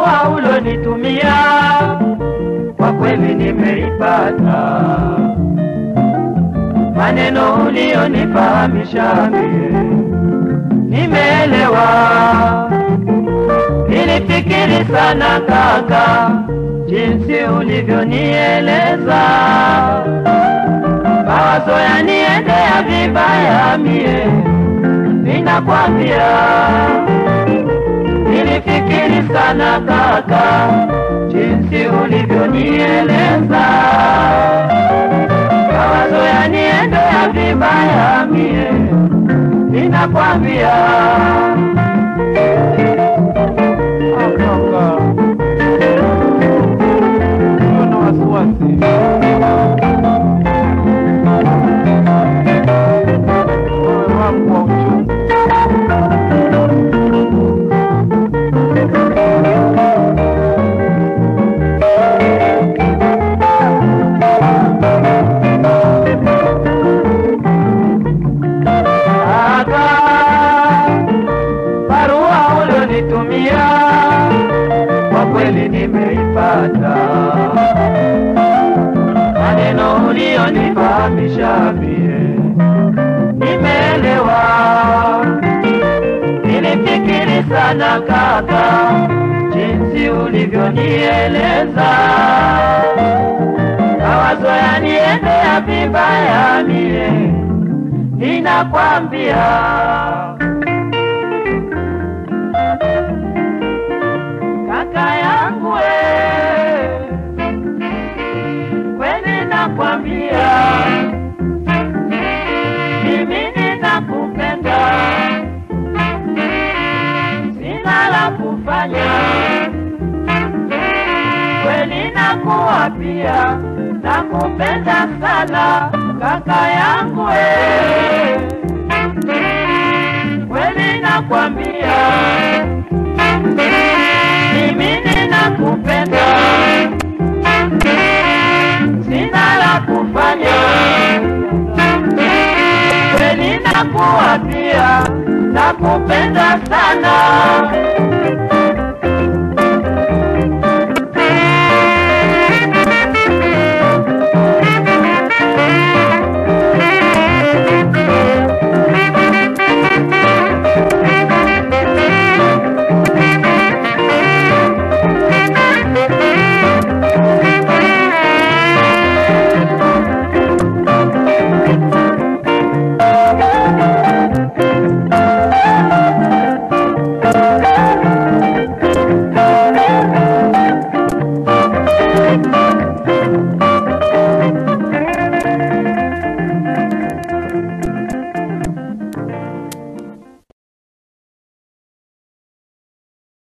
barua ulonitumia kwa kweli nimeipata, maneno ulionifahamisha mie nimeelewa. Nilifikiri sana kaka, jinsi ulivyonieleza, mawazo yaniendea vibaya mie, ninakwambia nilifikiri sana kaka, jinsi ulivyonieleza, mawazo yaniendea vibaya mie, ninakwambia Kaka, usiwe na wasiwasi. Moyo wangu wa uchungu. kaka, barua ulionitumia kwa kweli nimeipata, maneno ulionifahamisha mie nimeelewa. Nilifikiri sana kaka, jinsi ulivyonieleza, mawazo yaniendea vibaya mie, ninakwambia kaka yangu we, kweli nakwambia mimi ninakupenda, sina la kufanya, kweli nakuapia, nakupenda sana kaka yangu we, kweli nakwambia mimi ninakupenda, sina la kufanya, kweli nakuapia, nakupenda sana